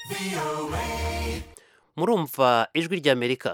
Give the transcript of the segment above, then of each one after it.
murumva ijwi ry'amerika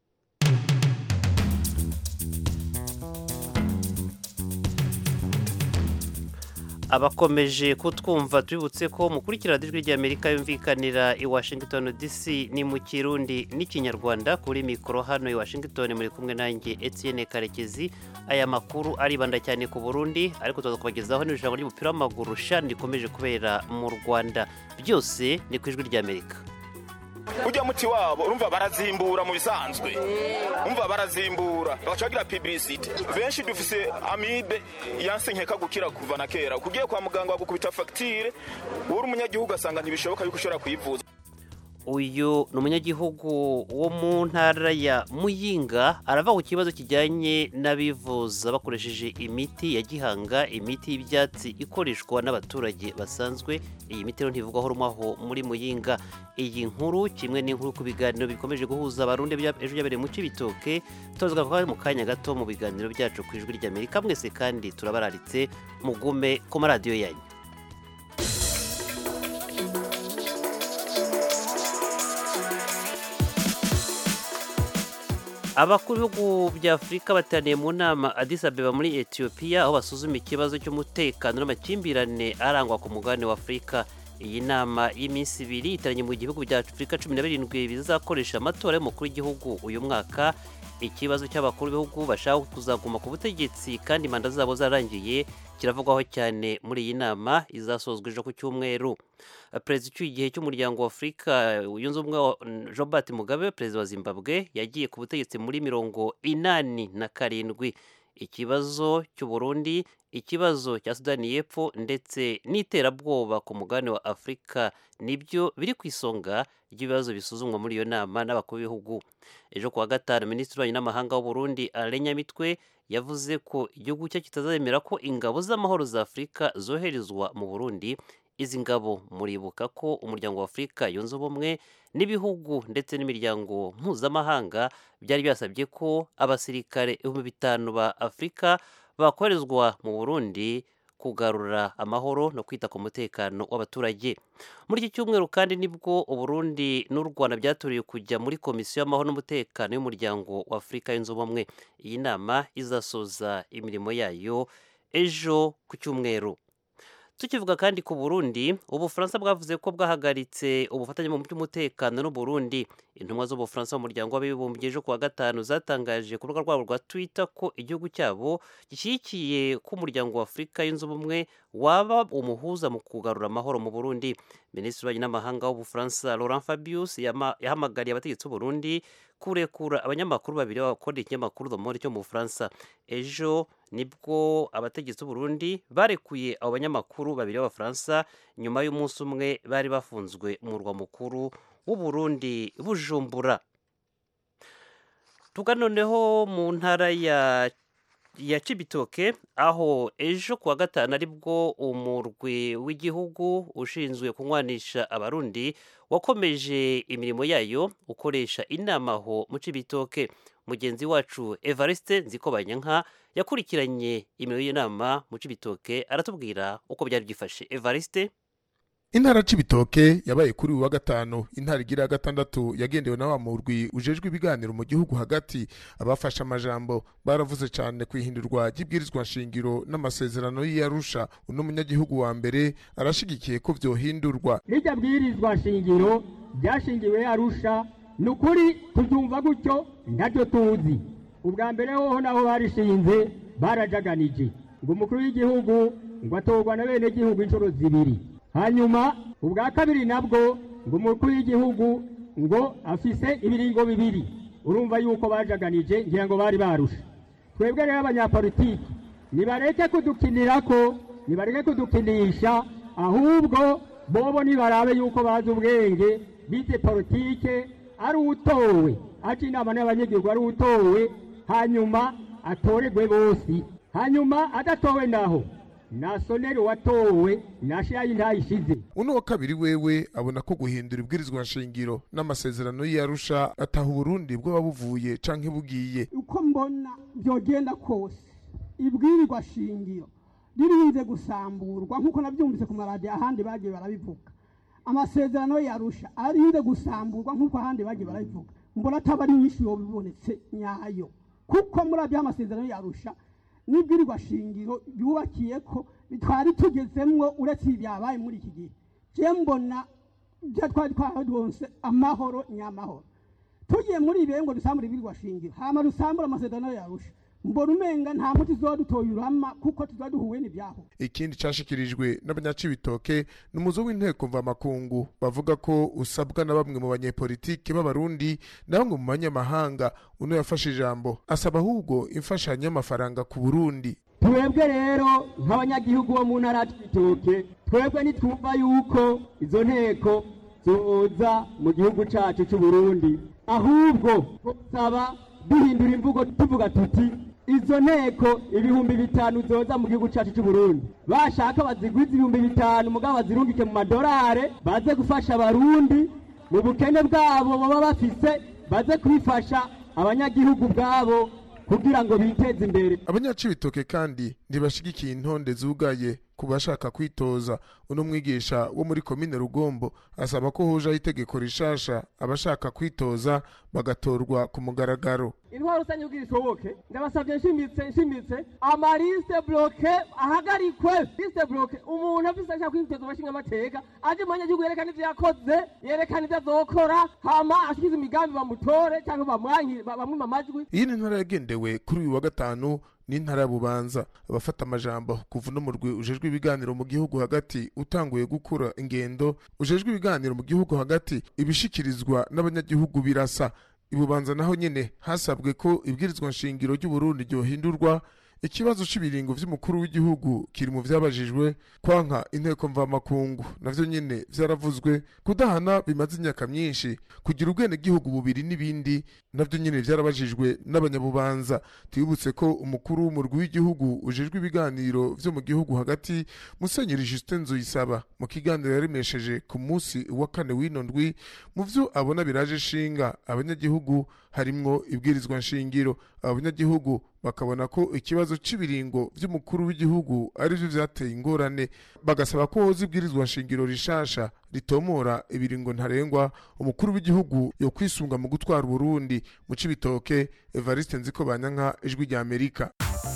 abakomeje kutwumva tubibutse ko mukurikira ijwi ry'amerika yumvikanira i washington dc ni mu kirundi n'ikinyarwanda kuri mikoro hano i washington muri kumwe nanjye etienne karekezi aya makuru aribanda cyane ku burundi ariko tuza kubagezaho n'ijambo ry'umupira w'amaguru shani rikomeje kubera mu rwanda byose ni ku ijwi ry'amerika ujya muti wabo urumva barazimbura mu bisanzwe umva barazimbura bagaca bagira publicity benshi dufise amibe yanse nkeka gukira kuva na kera kugiye kwa muganga bagukubita fagitire wowe uri umunyagihugu asanga ntibishoboka yuko ushobora kuyivuza uyu ni umunyagihugu wo mu ntara ya muyinga arava ku kibazo kijyanye n'abivuza bakoresheje imiti ya gihanga imiti y'ibyatsi ikoreshwa n'abaturage basanzwe iyi miti rero ntivugwaho rumaho muri muyinga iyi nkuru kimwe n'inkuru ku biganiro bikomeje guhuza abarundi ejo byabereye mu cibitoke tuzwa mu kanya gato mu biganiro byacu ku ijwi ry'amerika mwese kandi turabararitse mugume ku maradiyo yanyu abakuru b'ibihugu bya afurika bateraniye mu nama Addis Abeba muri etiyopiya aho basuzuma ikibazo cy'umutekano n'amakimbirane arangwa ku mugabane wa afurika iyi nama y'iminsi ibiri iteranye mu gihugu bya afurika cumi na birindwi bizakoresha amatora y'umukuru w'igihugu uyu mwaka ikibazo cy'abakuru b'ibihugu bashaka kuzaguma ku butegetsi kandi manda zabo zarangiye kiravugwaho cyane muri iyi nama izasozwa ejo ku cyumweru perezida ucyuye igihe cy'umuryango wa afurika yunze ubumwe robert mugabe perezida wa zimbabwe yagiye ku butegetsi muri mirongo inani na karindwi ikibazo cy'uburundi ikibazo cya sudani y'epfo ndetse n'iterabwoba ku mugabane wa afurika nibyo biri ku isonga ry'ibibazo bisuzumwa muri iyo nama n'abakuru b'ibihugu ejo kuwa gatanu minisitiri w'ububanyi n'amahanga w'uburundi arenyamitwe yavuze ko igihugu cye kitazemera ko ingabo z'amahoro za afurika zoherezwa mu burundi izi ngabo muribuka ko umuryango wa afurika yunze ubumwe n'ibihugu ndetse n'imiryango mpuzamahanga byari byasabye ko abasirikare ibihumbi bitanu ba afurika bakorezwa mu burundi kugarura amahoro no kwita ku mutekano w'abaturage muri iki cyumweru kandi nibwo uburundi n'u rwanda byaturiye kujya muri komisiyo y'amahoro n'umutekano y'umuryango wa afurika yunze ubumwe iyi nama izasoza imirimo yayo ejo ku cyumweru tukivuga kandi ku burundi ubufaransa bwavuze ko bwahagaritse ubufatanye mu by'umutekano n'uburundi intumwa z'ubufaransa mu muryango w'abibumbye ejo kuwa gatanu zatangaje ku rubuga rwabo rwa twitter ko igihugu cyabo gishyigikiye ko umuryango wa afurika yunze ubumwe waba umuhuza mu kugarura amahoro mu burundi minisitiri w'ububanyi n'amahanga w'ubufaransa laurent fabius yahamagariye abategetsi b'uburundi kurekura abanyamakuru babiri bakorera ikinyamakuru the monde cyo mu bufaransa ejo nibwo abategetsi b'uburundi barekuye abo banyamakuru babiri b'abafaransa nyuma y'umunsi umwe bari bafunzwe mu murwa mukuru w'uburundi bujumbura tuga noneho mu ntara ya ya cibitoke aho ejo kuwa gatanu aribwo umurwi w'igihugu ushinzwe kunywanisha abarundi wakomeje imirimo yayo ukoresha inama aho mu cibitoke mugenzi wacu evariste nzikobanyanka yakurikiranye imirimo y'inama mu cibitoke aratubwira uko byari byifashe evariste intara c'ibitoke yabaye kuri uyu wa gatanu intara igira ya gatandatu yagendewe na wa murwi ujejwe ibiganiro mu gihugu hagati abafashe amajambo baravuze cyane ku ihindurwa ry'ibwirizwa nshingiro n'amasezerano y'iyarusha uno munyagihugu wa mbere arashigikiye ko vyohindurwa rirya bwirizwa nshingiro ryashingiwe yarusha ni ukuri tubyumva gutyo ntabyo tuzi ubwa mbere hoho naho barishinze barajaganije ngo umukuru w'igihugu ngo atorwa na bene gihugu inshuro zibiri hanyuma ubwa kabiri nabwo ngo umukuru w'igihugu ngo afise ibiringo bibiri urumva yuko bajaganije ngira ngo bari barusha twebwe rero abanyapolitiki nibareke kudukinira ko nibareke kudukinisha ahubwo bobo nibarabe yuko bazi ubwenge bize politike ari utowe aje inama n'abanyagihugu ari utowe hanyuma atoregwe bose hanyuma adatowe naho nasoneri watowe nashayi ntayishize uno wa kabiri wewe abona ko guhindura ibwirizwa nshingiro n'amasezerano y'iyarusha ataha uburundi bwoba buvuye canke bugiye uko mbona byogenda kose ibwirirwa shingiro ririnze gusamburwa nk'uko nabyumvise ku maradiyo ahandi bagiye barabivuga amasezerano yarusha arinde gusamburwa nk'uko ahandi bagiye barabivuga mbona ataba ari nyinshi yoba ibonetse nyayo kuko muri abyo amasezerano yarusha n'ibwirirwa shingiro yubakiye ko twari tugezemwo uretse ibi byabaye muri iki gihe je mbona byo twari twaronse amahoro nyamahoro tugiye muri ibi ngo dusambure ibwirirwa shingiro hama dusambure amasezerano yarusha mbona umenga nta muti tuzoba dutoye urama kuko tuzoba duhuye n'ibyaho ikindi cashikirijwe n'abanyacibitoke ni umuzo w'inteko mvamakungu bavuga ko usabwa na bamwe mu banyepolitike b'abarundi na bamwe mu banyamahanga uno yafashe ijambo asaba ahubwo imfashanyo y'amafaranga ku burundi twebwe rero nk'abanyagihugu bo mu ntara y'ibitoke twebwe ntitwumva yuko izo nteko zoza mu gihugu cacu c'u Burundi ahubwo tusaba duhindura imvugo tuvuga tuti izo nteko ibihumbi bitanu zoza mu gihugu cacu c'u Burundi bashaka bazigwiza ibihumbi bitanu mugabo bazirungike mu madorare baze gufasha abarundi mu bukene bwabo baba bafise baze kubifasha abanyagihugu bwabo kugira ngo biteze imbere abanyacibitoke kandi ntibashigikiye intonde zugaye ku bashaka kwitoza uno mwigisha wo muri komine rugombo asaba ko hojaho itegeko rishasha abashaka kwitoza bagatorwa ku mugaragaro intwaro rusange kugira ishoboke ndabasabye nshimitse nshimitse amarisite bloke ahagarikwe lisite bloke umuntu afise ashaka kwitoza abashinga amateka aje mu banyagihugu yerekana ivyo yakoze yerekana ivyo azokora hama ashikize imigambi bamutore cyangwa bamwanki bamwima amajwi iyi ni intara yagendewe kuri uyu wa gatanu n'intara ya bubanza abafata amajambo kuva uno murwi ujejwe ibiganiro mu gihugu hagati utanguye gukura ingendo ujejwe ibiganiro mu gihugu hagati ibishikirizwa n'abanyagihugu birasa ibubanza naho nyene hasabwe ko ibwirizwa nshingiro ry'uburundi ryohindurwa ikibazo cy'ibiringo vy'umukuru w'igihugu kiri mu vyabajijwe kwanka inteko mvamakungu navyo nyene vyaravuzwe kudahana bimaze imyaka myinshi kugira ubwenegihugu bubiri n'ibindi navyo nyene vyarabajijwe n'abanyabubanza twibutse ko umukuru w'umurwi w'igihugu ujejwe ibiganiro vyo mu gihugu hagati musenyeri justin nzoyisaba mu kiganiro yaremesheje ku munsi wa kane w'ino ndwi mu vyo abona biraje shinga abanyagihugu harimwo ibwirizwa nshingiro abo banyagihugu bakabona ko ikibazo cy'ibiringo vy'umukuru w'igihugu arivyo vyateye ingorane bagasaba ko hoza ibwirizwa nshingiro rishasha ritomora ibiringo ntarengwa umukuru w'igihugu yo kwisunga mu gutwara uburundi mu cibitoke evariste nziko banyanka ijwi rya amerika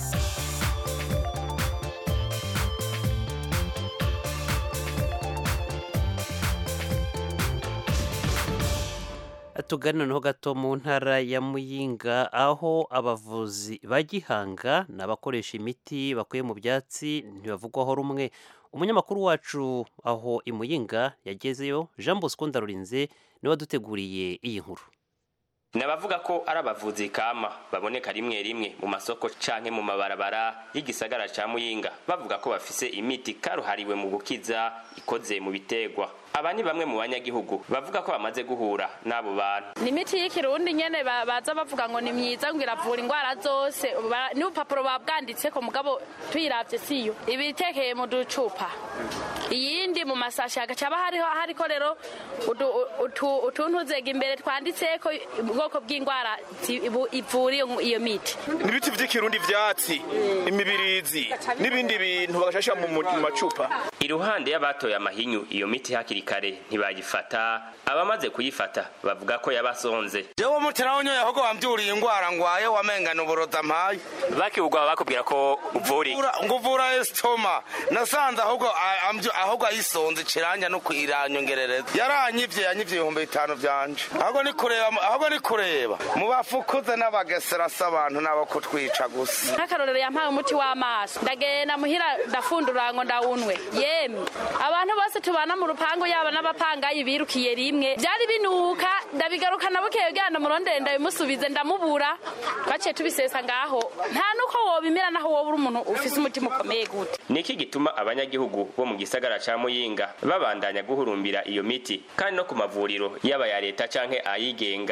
tugana noneho gato mu ntara ya muyinga aho abavuzi ba gihanga n'abakoresha imiti bakuye mu byatsi ntibavugwaho rumwe umunyamakuru wacu aho i muyinga yagezeyo jean bosco ndarurinze niwe waduteguriye iyi nkuru nabavuga ko ari abavuzi kama baboneka rimwe rimwe mu masoko canke mu mabarabara y'igisagara ca muyinga bavuga ko bafise imiti karuhariwe mu gukiza ikoze mu bitegwa aba ni bamwe mu banyagihugu bavuga ko bamaze guhura n'abo bantu ni imiti y'ikirundi nyene ba- baza bavuga ngo ni myiza ngo iravura indwara zose Ba- n'ubupapuro babwanditseko mugabo tuyiravye siyo ibitekeye mu ducupa iyindi mu masashi hagaca haba hariho hariko rero udu- utu- utuntu zega imbere twanditseko ubwoko bw'indwara zi- ibu- ivura iyo- iyo miti ibiti vy'ikirundi vyatsi imibirizi n'ibindi bintu bagashashira mu mu macupa iruhande y'abatoye amahinyu iyo miti hakiri kare ntibayifata abamaze kuyifata bavuga ko yabasonze jewe umutira wonyoye ahubwo wambyuriye ingwara ngwaye wamengana uburoza mpaye bakiwugwa bakubwira ko uvura Ura- ngo uvura esitoma nasanze ahubwo a- ambyo- ahubwo ayisonze kiranja no kwiranyongerereza yaranyivye yanyivye ibihumbi bitanu vyanje ahubwo ni kureba ahubwo ni kureba mu bafukuze n'abagesera si abantu nabo kutwica gusa nk'akarorero yampaye umuti w'amaso ndagenda muhira ndafundura ngo ndawunwe yemwe abantu bose tubana mu rupangu yaba n'abapangayi birukiye rimwe byari binuka ndabigarukana bukeye bwana murondere ndabimusubize ndamubura twaciye tubisesa ngaho nta nuko wobimera naho wowe uri umuntu ufise umutima ukomeye gute niki gituma abanyagihugu bo mu gisagara ca muyinga babandanya guhurumbira iyo miti kandi no ku mavuriro yaba ya leta canke ayigenga imiti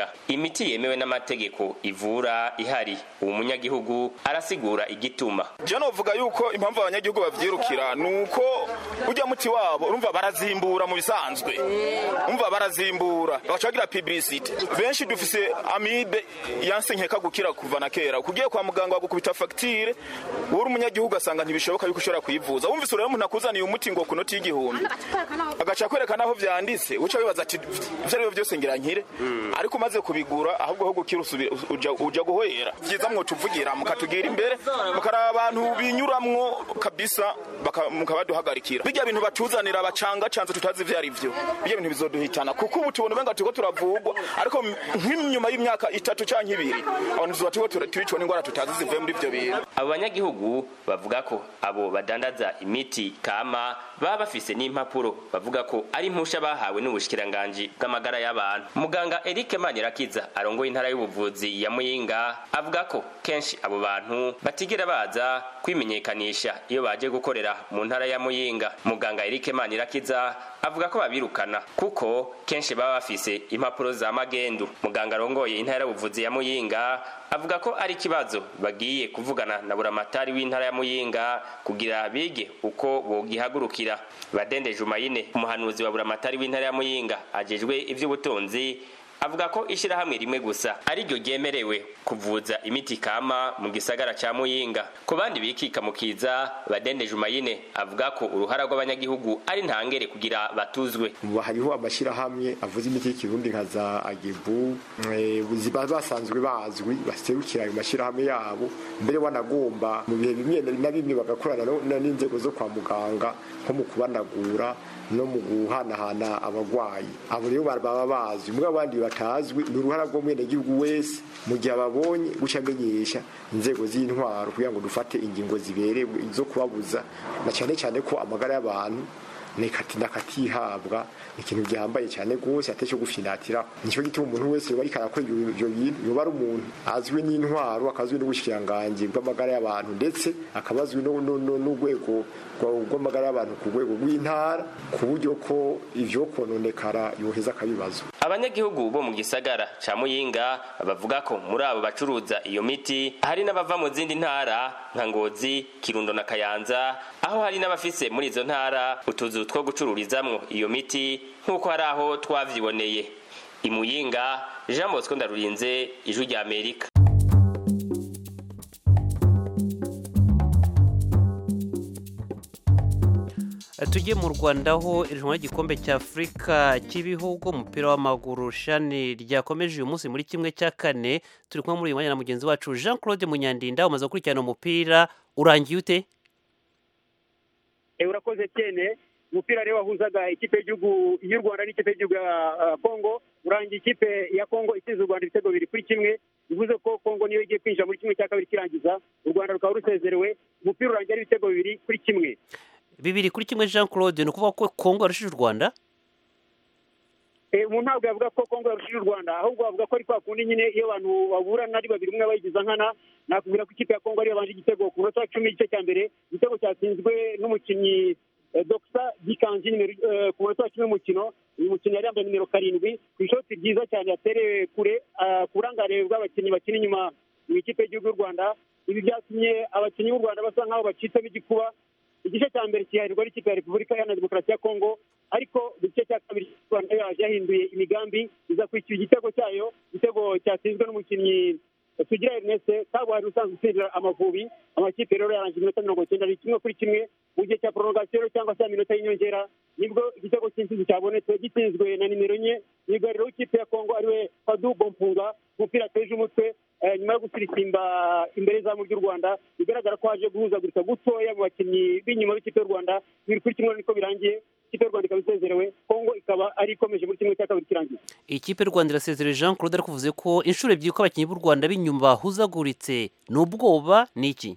miti yemewe n'amategeko ivura ihari uwo munyagihugu arasigura igituma je novuga yuko impamvu abanyagihugu bavyirukira nuko ujya muti wabo urumva barazimbura mu bisanzwe umva barazimbura bagaca bagira publicity benshi dufise amibe yanse nkeka gukira kuva na kera kugiye kwa muganga bagukubita facture wowe umunyagihugu asanga ntibishoboka yuko ushobora kuyivuza wumvise rero umuntu akuzaniye umuti ngo kunoti y'igihumbi agaca kwerekana aho vyanditse uca wibaza ati ivyo ari byo byose ngira nkire ariko umaze kubigura ahubwo ho gukira usubira uja, uja guhoyera vyiza mwotuvugira mukatugira imbere mukaraba abantu binyuramwo kabisa baka- mukabaduhagarikira bijya bintu batuzanira bacanga canze tutazi ivyo ari vyo bijya bintu bizoduhitana kuko ubu tubona umenga turiko turavugwa ariko nk'inyuma y'imyaka itatu canke ibiri abantu tuzoba turiko tura- turicwa n'ingwara tutazi zivuye muri ivyo bintu abo banyagihugu bavuga ko abo badandaza imiti kama baba bafise n'impapuro bavuga ko ari impusha bahawe n'ubushikiranganji bw'amagara y'abantu muganga eric manirakiza arongoye intara y'ubuvuzi ya muyinga avuga ko kenshi abo bantu batigera baza kwimenyekanisha iyo baje gukorera mu ntara ya muyinga muganga eric manirakiza avuga ko babirukana kuko kenshi baba bafise impapuro za magendu muganga arongoye intara y'ubuvuzi ya muyinga avuga ko ari ikibazo bagiye kuvugana na buramatari w'intara ya muyinga kugira bige uko bogihagurukira badende jumayine umuhanuzi wa buramatari w'intara ya muyinga ajejwe ivy'ubutunzi avuga ko ishirahamwe rimwe gusa ari ryo ryemerewe kuvuza imiti kama mu gisagara ca muyinga ku bandi bikika mu kiza badende jumayine avuga ko uruhara rw'abanyagihugu ari ntangere kugira batuzwe ubu hariho amashyirahamwe avuza imiti y'ikirundi nka za agebu eh, ziba basanzwe bazwi baserukira ayo mashyirahamwe yabo mbere wanagomba mu bihe bimwe na bimwe bagakorana no- na- n'inzego zo kwa muganga nko mu kubanagura no mu guhanahana abagwayi abo rero ba- baba bazwi mugabo abandi batazwi ni uruhara rw'umwenegihugu wese mu gihe ababonye guca amenyesha inzego z'intwaro kugira ngo dufate ingingo ziberewe zo kubabuza na cyane cyane ko amagara y'abantu nekati nakatihabwa ikintu gihambaye cyane gose atecyo gufinatira nicyo gituma umuntu wese yoba ariko arakora ibyo ibyo bintu yoba ari umuntu azwi n'intwaro akazwi n'ubushikiranganji bw'amagara y'abantu ndetse akaba azwi no- no- no- n'urwego rwa- rw'amagara y'abantu ku rwego rw'intara ku buryo ko ivyo kononekara yoheza akabibazo abanyagihugu bo mu gisagara ca muyinga bavuga ko muri abo bacuruza iyo miti hari n'abava mu zindi ntara nka ngozi kirundo na kayanza aho hari n'abafise muri izo ntara utuzu two gucururizamwo iyo miti nk'uko hari aho twavyiboneye imuyinga jean bosco ndarurinze ijwi rya amerika tujye mu rwanda aho irushanwa ry'igikombe cya afurika cy'ibihugu umupira w'amaguru shani ryakomeje uyu munsi muri kimwe cya kane turi kumwe muri uyu mwanya na mugenzi wacu jean claude munyandinda umaze gukurikirana umupira urangiye ute Eh, urakoze cyane umupira rero wahuzaga ikipe y'igihugu y'u rwanda n'ikipe y'igihugu ya ah, kongo urangiye ikipe ya kongo itsinze u rwanda ibitego bibiri kuri kimwe bivuze ko kongo niyo igiye kwinjira muri kimwe cya kabiri kirangiza u rwanda rukaba rusezerewe umupira urangiye ari ibitego bibiri kuri kimwe bibiri kuri kimwe jean claude ni ukuvuga ko kongo yarushije u rwanda Eh, umuntu ntabwo yavuga ko kongo yarushije u rwanda ahubwo bavuga ko ari kwa kundi nyine iyo abantu baburana ari babiri umwe bayigiza nkana nakubwira ko ikipe ya kongo ariyo yabanje igitego ku munota wa cumi igice cya mbere igitego cyatsinzwe n'umukinnyi eh, Dr Gikanji nimero eh, ku munota wa cumi w'umukino uyu mukinnyi yari yambaye nimero karindwi ku ishoti ryiza cyane yaterewe kure ah, ku burangare bw'abakinnyi bakina inyuma mu ikipe y'igihugu y'u rwanda ibi byatumye abakinnyi b'u rwanda basa nk'aho bacitsemo igikuba igice cya mbere kiharirwa n'ikipe ya repubulika iharanira demokarasi ya kongo ariko igice cya kabiri cy'u rwanda yaje yahinduye imigambi iza kwishyura igitego cyayo igitego cyatsinzwe n'umukinnyi sugira erneste kabuhari usanzwe utsindira amavubi amakipe rero yarangije iminota mirongo icyenda ni kimwe kuri kimwe mu gihe cya prolongation cyangwa se ya minota y'inyongera nibwo igitego cy'intsinzi cyabonetse gitsinzwe na nimero enye myugariro w'ikipe ya kongo ariwe fadu bompunga umupira ateje umutwe eh, nyuma yo gusirisimba imbere y'izamu ry'u rwanda bigaragara ko haje guhuzagurika gutoya mu bakinnyi b'inyuma b'ikipe y'u rwanda bibiri kuri kimwe niko birangiye ikipe y'u rwanda ikaba isezerewe kongo ikaba ari ikomeje muri kimwe cya kabiri kirangiye ikipe y'u rwanda irasezerewe jean claude ariko uvuze ko inshuro ebyiri ko abakinnyi b'u rwanda b'inyuma bahuzaguritse ni ubwoba ni iki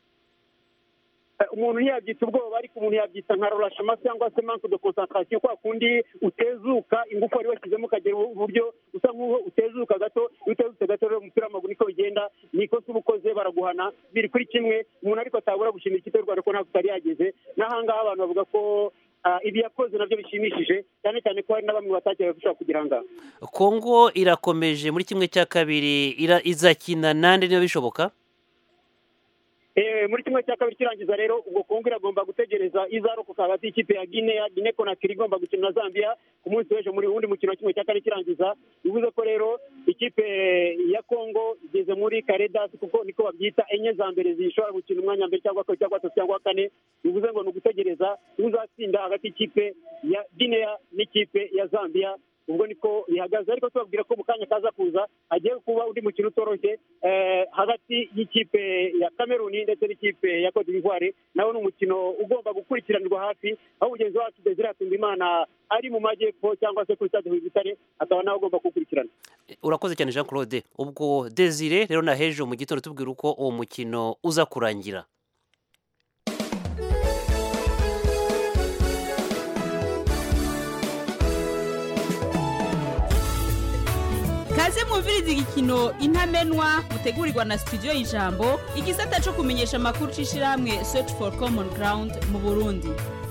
Eh, umuntu ntiyabyita ubwoba ariko umuntu yabyita nka rorashema cyangwa se manque de concentration kwa kundi utezuka ingufu wari washyizemo ukagera uburyo usa nk'uho utezuka gato iyo utezutse gato rero umupira w'amaguru niko bigenda ni ikosa uba ukoze baraguhana biri kuri kimwe umuntu ariko atabura gushimira ikipe y'u rwanda ko ntabwo itari yageze n'ahangaha abantu bavuga ko ah, ibi yakoze nabyo bishimishije cyane cyane ko hari na bamwe batakeka ko ishobora kugira ngaha kongo irakomeje muri kimwe cya kabiri ira- izakina nande niba bishoboka Eh, muri kimwe cya kabiri kirangiza rero ubwo kongo iragomba gutegereza izarokoka hagati y'ikipe ya guinea guinea conakry igomba gukina na zambia ku munsi w'ejo muri wundi mukino wa kimwe cya kane kirangiza bivuze ko rero ikipe ya kongo igeze muri karedasi kuko niko babyita enye za mbere zishobora gukina umwanya mbere cyangwa kabiri cyangwa gatatu cyangwa kane bivuze ngo ni ugutegereza uzatsinda hagati y'ikipe ya guinea n'ikipe ya zambia ubwo niko bihagaze ariko tubabwira ko mu kanya kaza kuza hagiye kuba undi mukino utoroshye eh, hagati y'ikipe ya kameruni ndetse n'ikipe ya cote d'ivoire nawe ni umukino ugomba gukurikiranirwa hafi aho mugenzi wacu desire imana ari mu majyepfo cyangwa se kuri stade butare akaba nawe agomba kuwukurikirana urakoze cyane jean claude ubwo desire rero na hejo mu gitondo tubwira uko uwo mukino uza kurangira kaze mwumviriza igikino intamenwa mutegurirwa na studio y'ijambo igisata cyo kumenyesha amakuru c'ishirahamwe search for common ground mu burundi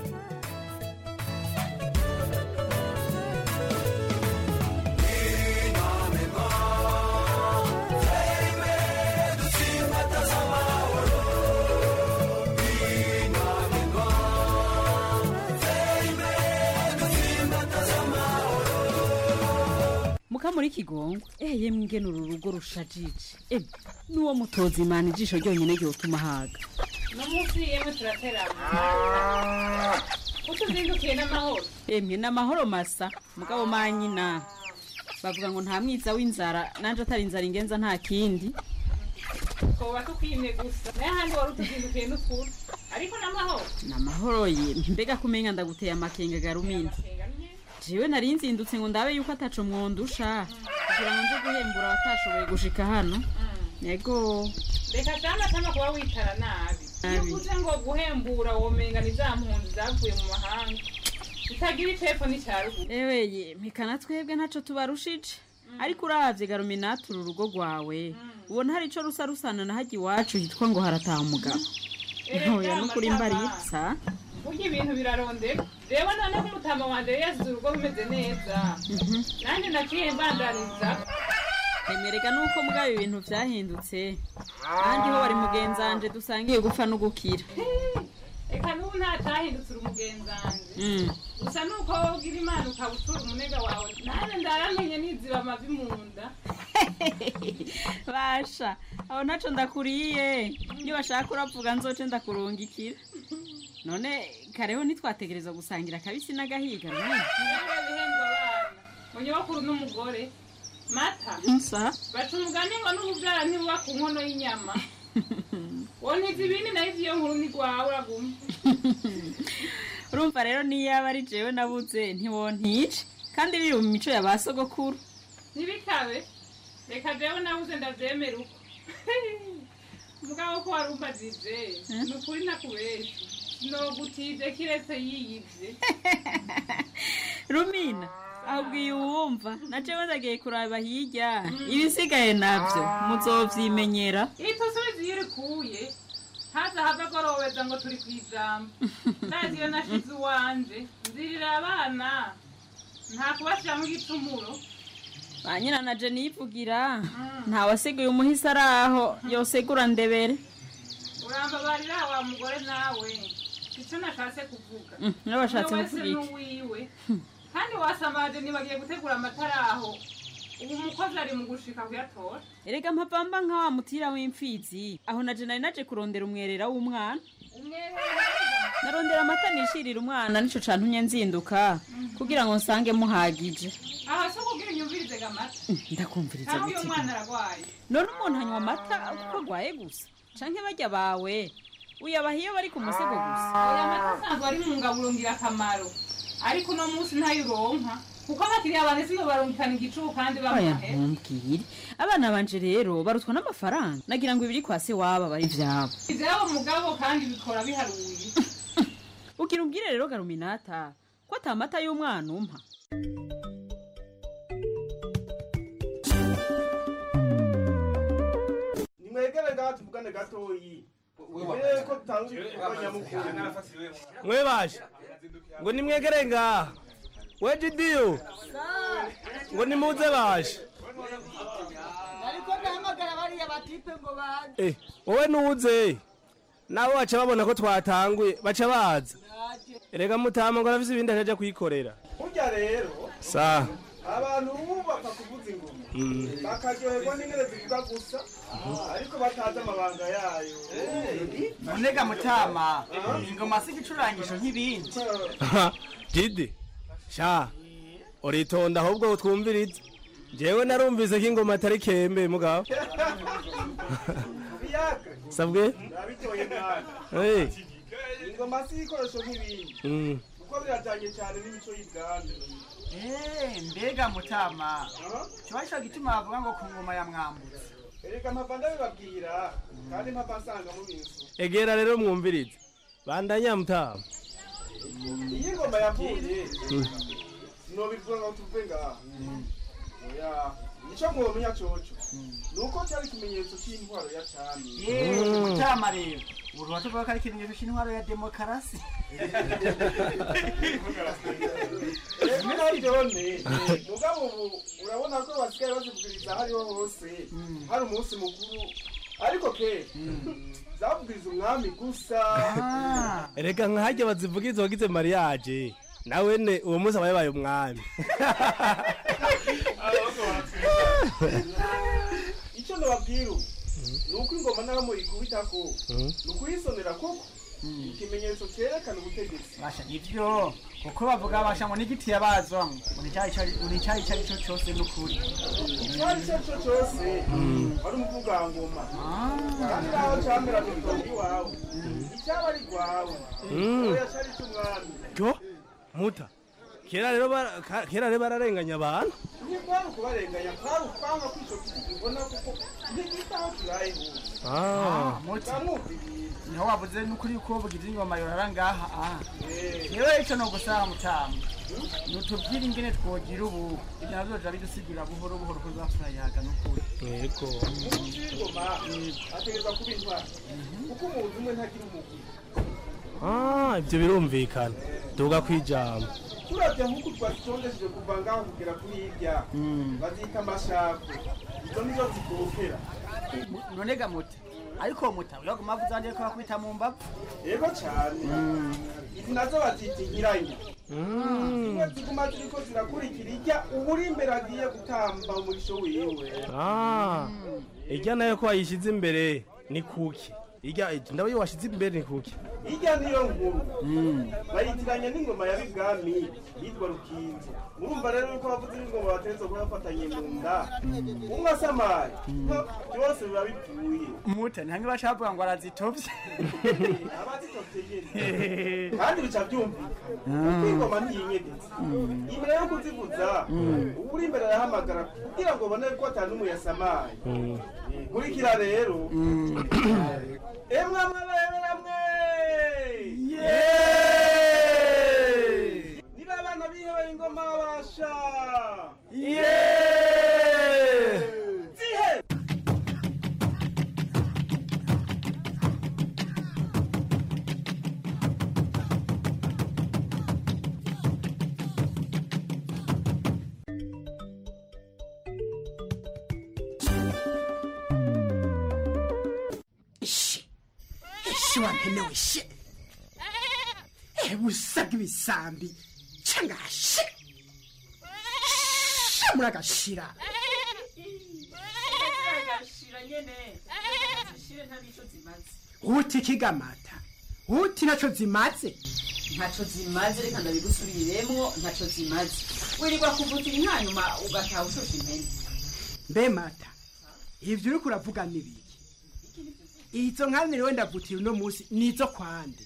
muka muri kigongo eh yemwe ingene uru rugo rushajije eh nuwo mutoza imana ijisho ryonyine ryotuma haga no munsi yemwe turaterana utuzindukiye n'amahoro emwe n'amahoro masa mugabo manyina bavuga ngo nta mwiza w'inzara nanje atari inzara ingenza nta kindi twoba tukwimye gusa naye ahandi wari utuzindukiye n'ukuri ariko n'amahoro n'amahoro ye mbega kumenga ndaguteye amakenga garumina jewe nari nzindutse ngo ndabe yuko ataco mwondusha kugira ngo nje guhembura abatashoboye gushika hano yego reka cyane atama kuba witara nabi iyo Nabi. uvuze ngo guhembura womenga ni za mpunzi zavuye mu mahanga itagira ipfepfo n'icyaruguru ewe ye mpikana twebwe ntaco tubarushije ariko uravye garuminati uru rugo rwawe ubona hari ico rusa rusana na hajya iwacu hitwa ngo harataha umugabo ntoya no kuri mbaritsa burya ibintu birarondera reba none ko umutama wanje yari yasize urugo rumeze neza nanjye naciye mbandaniza emerega nuko mugabo ibintu vyahindutse kandi ho wari mugenzanje dusangiye gupfa no gukira reka n'ubu nta cyahindutse uri umugenzange Mm. gusa nuko wowe ugira imana ukaba utura umunega wawe nanjye ndaramenye niziba amavi mu nda basha aho ntaco ndakuriye niyo bashaka uravuga nzoce ndakurungikira none kareho ntitwategereza gusangira akabisi n'agahiga runini niba bihembwa abana mu nyubakuru n'umugore mata nsa baca umugani ngo n'ububyara ntibuba ku nkono y'inyama wowe ntizi ibindi nayo ivy'iyo nkuru ni rwawe uraguma urumva rero niyo yaba ari jewe nabuze ntiwontice kandi biri mu mico ya ba sogokuru ntibikabe reka jewe nabuze ndavyemera uko mugabo ko wari umbajije ni ukuri nakubeshye sinogutije kiretse yiyivye rumina ahubwiye uwumva na jewe ndagiye kuraba hirya ibisigaye navyo muzovyimenyera itusubize iyo urikuye haza have agorobeza ngo turi ku ijambo ndazi iyo nashize uwanje nzirira abana nta kubashiramo igicumuro ba nyina na je nivugira ntawasigaye umuhisi ari aho yosegura ndebere urambabarira wa mugore nawe icyo nashatse kuvuga Mm, niba washatse Umwe wese kuvuga iki? n'uwiwe kandi wasamaje ntibagiye gutegura amatara aho ubu umukozi ari mu gushika kuyatora erega mpapamba nka wa mutira w'imfizi aho na je nari naje kurondera umwerera w'umwana narondera amata nishirira umwana nico cantumye nzinduka kugira ngo nsange muhagije aha so kubwira unyumvirize gamata Mm, ndakumviriza cyangwa uyu gutega mwana aragwaye none umuntu anywa amata kuko agwaye gusa canke barya bawe uyabaha iyo bari ku musego gusa oya amata asanzwe ari mu ngaburo ngirakamaro ariko uno munsi ntayo uronka kuko abakiriya bane sino barungikana igicubu kandi oya bamuhe ntumbwire abana banje rero barutwa n'amafaranga nagira ngo ibiri kwa se waba bari ivyabo ivyabo mugabo kandi bikora biharuye ugira ubwire rero garuminata ko ata mata y'umwana umpa nimwegere ngaha tuvugane gatoyi mbere ko tutanga igikorwa nyamukuru mwe baje ngo nimwegere ngaha we jidiyo ngo nimuze baje ariko ndahamagara bariya batipe ngo baze Eh, wowe nuze nabo baca babona ko twatanguye baca baza erega mutama ngo arafise ibindi ajaja kwikorera burya rero sa abantu ubu bapfa kuvuza ingoma Mm. bakaryoherwa n'ingene zivuga gusa ariko batazi amabanga yayo nonega mutama ingoma si igicurangisho nk'ibindi jidi sha uritonda ahubwo twumvirize jewe narumvise ko ingoma atari kembe mugabo biyaga sabwe nabitoye mwana Eh. ingoma si ibikoresho nk'ibindi Mm. kuko birajanye cyane n'imico y'ibwami Eh, mbega mutama kiba ico gituma bavuga ngo ku ngoma ya mwambutse erega mpava ndabibabwira kandi mpava nsanga mu bintu egera rero mwumvirize bandanya mutama iyo ingoma yavuye Mm. sinobivuga ngo tuve ngaha oya icyo mwomenya coco ni uko cyari ikimenyetso cy'intwaro ya cami Eh, mutama rero uruha tuvuga ko ari ikimenyetso c'intwaro ya demokarasi rimwe na ryone mugabo ubu urabona ko basigaye bazivugiriza aho ariho hose hari umunsi mukuru ariko ke zavugiriza umwami gusa erega nkahajya bazivugiriza wagize mariage nawene uwo munsi aba yabaye umwami icyo nababwira ubu ni uko ingoma naho muyikubitako ni ukuyisonera koko ikimenyetso cyerekana ubutegetsi basha nivyo kuko bavuga basha ngo n'igiti yabazwamo ngo icyayi icyo ari cyo cyose n'ukuri icyo ari cyo cyo cyose ari umuvugangoma kandi naho camera mu itongo iwawe icyaba ari rwawe Mm. oya cyari cy'umwami yo muta kera rero bara- ka- kera rero bararenganya abantu ntikwari ukubarenganya kwari ukwanga ko ico giti kibona kuko ntigitaho kiraye hose Ah. bamwumva ibintu niho wavuze n'ukuri ko bugize ingoma yorara ngaha ah Eh. yewe ico no gusara mutama nutubwire ingene twogira ubu ibyo navyo biza bidusigurira buhoro buhoro ko turayaga n'ukuri yego umuti w'ingoma ategereza kuba intwari kuko umuntu umwe ntagira umugwi Ah, ibyo birumvikana duga kwijambo turavye nk'uku twazitondesheje kuva ngaho kugera kuri hirya bazita amashako izo nizo zitokera nonega muta ariko muta uraguma avuze andi ko bakubita mu mbavu yego cane izi nazo bazita inkiranya zimwe ziguma ziriko zirakurikira irya uwuri imbere agiye gutamba umurisho wiwe Ah, irya nayo ko wayishyize imbere ni kuki irya ndabo iyo washyize imbere ni kuki irya niyo nkuru bayitiranya n'ingoma ya bibwami yitwa rukinzo murumva rero yuko abavuzi b'ingoma bateretse kuba bafatanye mu nda umwe asamaye byose biba bipfuye muta ni hamwe baca bavuga ngo arazitovye abazitotse nyene kandi bica byumvikana kuko ingoma ntiyinyegetse imbere yo kuzivuza uri imbere arahamagara kugira ngo ubone ko atanu n'umwe yasamaye nkurikira rero emwe amabere amwe niba abana bihebeye ingoma basha zihe shi wampenewe shi ebusaga ibisambi cangashi muragashira uti kigamata uti naco zimaze ntaco zimaze reka ndabigusubiriremwo ntaco zimaze wirirwa kuvutira inka nyuma ugataha ushusha impene mbe mata ivyo uriko uravuga nibiki izo nkanire wenda vutira uno musi nizo kwande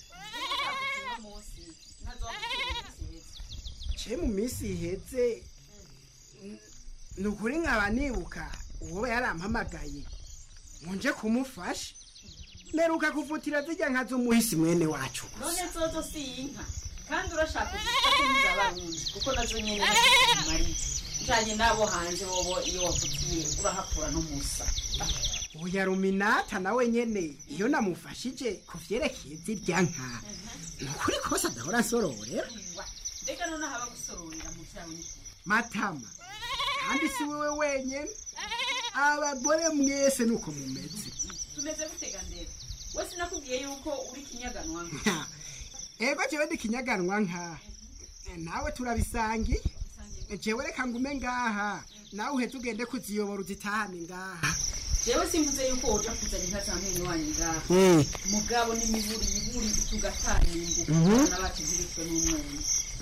ce mu minsi iheze n- ni ukuri nkaba nibuka uwo yarampamagaye ngo nje kumufasha meruka kuvutira zirya nka z'umuhisi mwene wacu none zozo si inka kandi urashaka kuziza abarundi kuko nazo nyene zimariye njanye n'abo hanze bobo iyo wavutiye urahakura n'umusa uya ruminata nawe nyene iyo namufashije ku vyerekeye zirya nka nukuri kose adahora asororera reka none haba gusororera mu vyawe ni matama kandi si wewe wenyene abagore mwese nuko mumeze tumeze gutega ndebe we sinakubwiye yuko uri kinyaganwa nka ego jewe ndi kinyaganwa nka nawe turabisangiye jewe reka ngume ngaha nawe uheze ugende kuziyobora uzitahane ngaha jewe simvuze yuko woja kuzana inka za mwene wanyu ngaha Mm. mugabo n'imiburi iburi tugatanyimbu Mhm. abana bacu ntibicwe n'umwene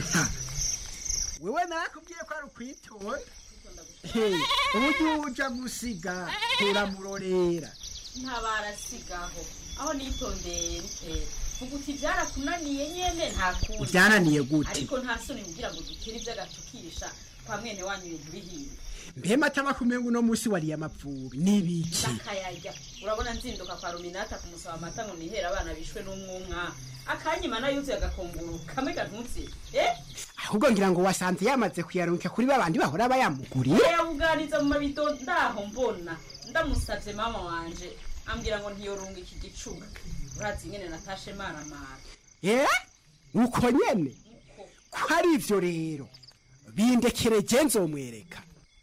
wewe narakubwiye ko ari ukwitonda Hey, uburyo uja gusiga turamurorera ntabarasigaho aho nitondeye rutera vuga uti byarakunaniye nyene nta kundi Byananiye gute? ariko nta soni kugira ngo dutere ivy'agatukisha kwa mwene wanyu ibintu bihiye mbe matama kumenga uno musi wariye amapfubi n'ibiki ndakayarya urabona nzinduka kwa ruminata kumusaba amata ngo nihere abana bishwe n'umwumwa akanyima nayuzuye agakonguru kamwe gantutse eh ahubwo ngira ngo wasanze yamaze kuyarunkira kuri babandi bahora bayamuguriye yabuganiza mu mabido ndaho mbona ndamusavye mama wanje ambwira ngo ntiyorunga iki gicuba urazi ingene natashe maramara eh uko nyene ko ari ivyo rero bindekere je nzomwereka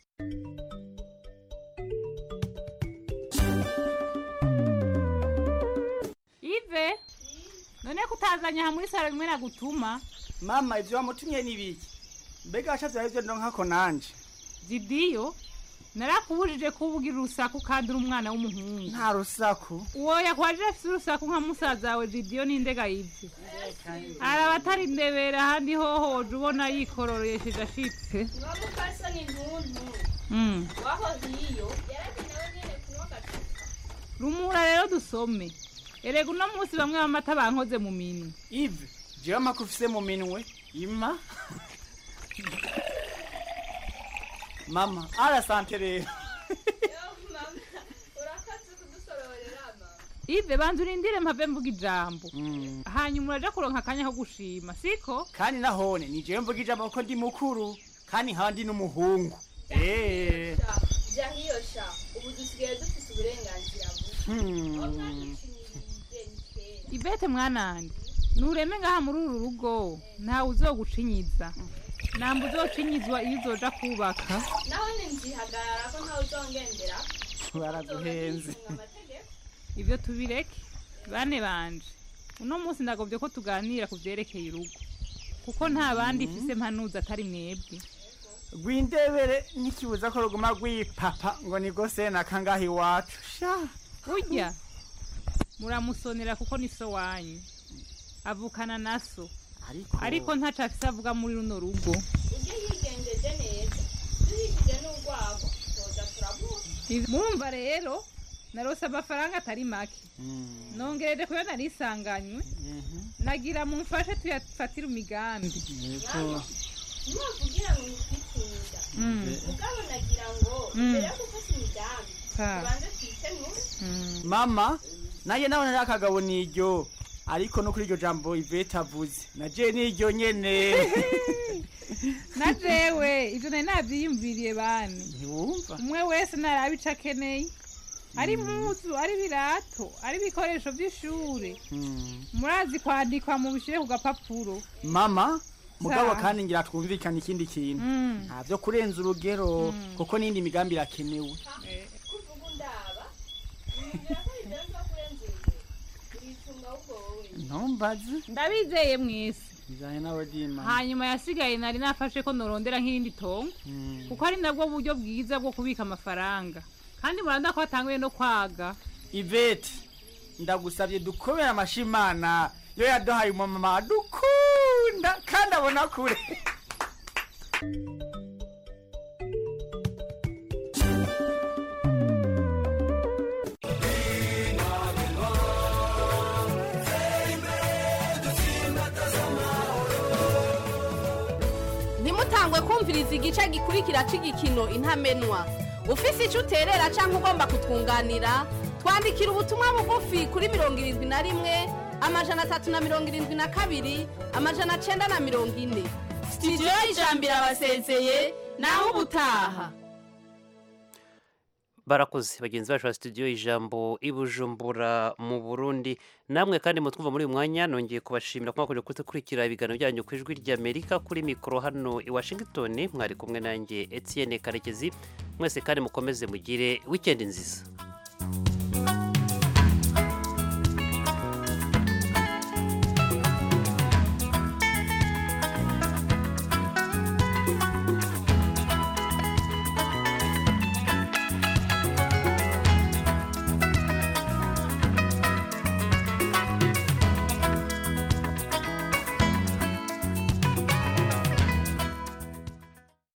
ive none kutazanya aha muri saro rimwe nagutuma mama ivyo wamutumye n'ibiki mbega washatse arivyo ndonkako nanje zidiyo narakubujije kubugira urusaku kandi uri umwana w'umuhungu nta rusaku uwo yakwajije afise urusaku nka musaza wawe zidiyo n'indega yivye araba atari ndebera ahandi hoho woje ubona yikorororesheje ashitse mwamukasa ni ntuntu Mm. waho hiyo yaragenewe nyene kunywa agacupa rumura rero dusome erega uno munsi bamwe b'amata bankoze mu minwe ive jewe amako ufise mu minwe ima mama arasante rero urakaze kudusororera mama ive banza urindire mpave mvuga ijambo hanyuma uraja kuronka akanya ko gushima siko kandi nahone ni jewe mvuga ijambo ko ndi mukuru kandi nkaba ndi n'umuhungu Eh. jya hiyo sha ubu dusigaye dufise uburenganzira Hmm. buke ivete mwananje nureme ngaha muri uru rugo ntawe uzogucinyiza namba uzocinyizwa iyo uzoja kubaka naho ninzihagarara ko ntawe uzongendera baraguhenze ivyo tubireke bane banje uno munsi ndagobye ko tuganira ku vyerekeye urugo kuko nta bandi mfise mpanuza atari mwebwe rwindebere ntikibuza ko ruguma rwipapa ngo ni gose nakangaha iwacu sha burya muramusonera kuko ni so wanyu avukana na so ariko ntaco afise avuga muri runo rugo ujye yigenjeje neza duhishije n'urwagwa toza turabuka murumva rero narose amafaranga atari make nongereje kuyo narisanganywe nagira mumfashe tuyafatire imigambi niwavugira ngo nitwitunga Mm. mugabo nagira ngo Mm. mbere yo gufata imigambi Ha. tubanze twikenure mama nanjye nawe nari akagabo niryo ariko no kuri iryo jambo ivete avuze naje niryo nyene na jewe ivyo nari navyiyumviriye bane ntiwumva umwe wese naraba ico akeneye ari impuzu ari ibirato ari ibikoresho vy'ishure murazi kwandikwa mu bishire ku gapapuro mama mugabo Sa. kandi ngira twumvikane ikindi kintu Mm. nta vyo kurenza urugero kuko n'indi migambi irakenewe kuvuga undaba mbwira ko bidaza kurenza urugero uritunga ahubwo wowe ntumbaze ndabizeye mwese bijanye nawe dima hanyuma yasigaye nari nafashe ko norondera nk'irindi tongo kuko ari nabwo buryo bwiza bwo kubika amafaranga kandi muranda ko hatanguye no kwaga ivete ndagusabye dukomere amashimana yo yaduhaye umumama dukunda kandi abona kure ntimutangwe kumviriza igice gikurikira cy'igikino intamenwa ufise icyo uterera cyangwa ugomba kutwunganira twandikira ubutumwa bugufi kuri mirongo irindwi na rimwe amajana atatu na mirongo irindwi na kabiri amajana cyenda na mirongo ine sitidiyo y'ijambo irabasezeye naho ubutaha barakoze bagenzi bacu ba studio ijambo i bujumbura mu burundi namwe kandi mutwumva muri uyu mwanya nongeye kubashimira ko mwakomeje gukurikira ibiganiro byanyu ku ijwi ry'amerika kuri mikoro hano i washington mwari kumwe nanjye etienne karekezi mwese kandi mukomeze mugire wikendi nziza